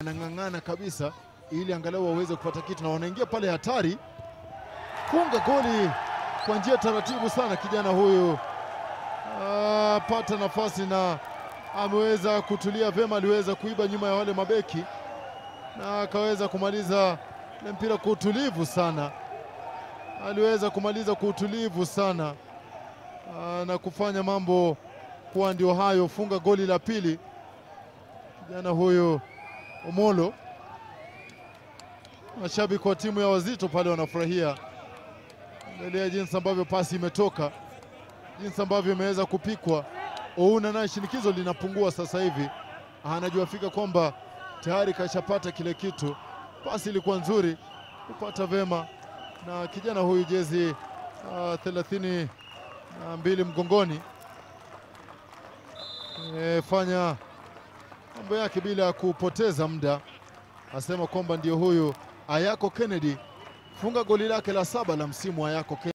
anang'ang'ana kabisa ili angalau waweze kupata kitu, na wanaingia pale hatari funga goli kwa njia taratibu sana. Kijana huyu apata nafasi na ameweza kutulia vyema, aliweza kuiba nyuma ya wale mabeki na akaweza kumaliza ile mpira kwa utulivu sana, aliweza kumaliza kwa utulivu sana aa, na kufanya mambo kuwa ndio hayo, funga goli la pili kijana huyu Omolo. Mashabiki wa timu ya Wazito pale wanafurahia, angalia jinsi ambavyo pasi imetoka, jinsi ambavyo imeweza kupikwa. Ouna naye shinikizo linapungua sasa hivi, anajua fika kwamba tayari kashapata kile kitu. Pasi ilikuwa nzuri, kupata vema na kijana huyu jezi uh, thelathini na mbili mgongoni e, fanya mambo yake bila ya kupoteza muda. Asema kwamba ndio huyu Ayako Kennedy funga goli lake la saba la msimu. Ayako Kennedy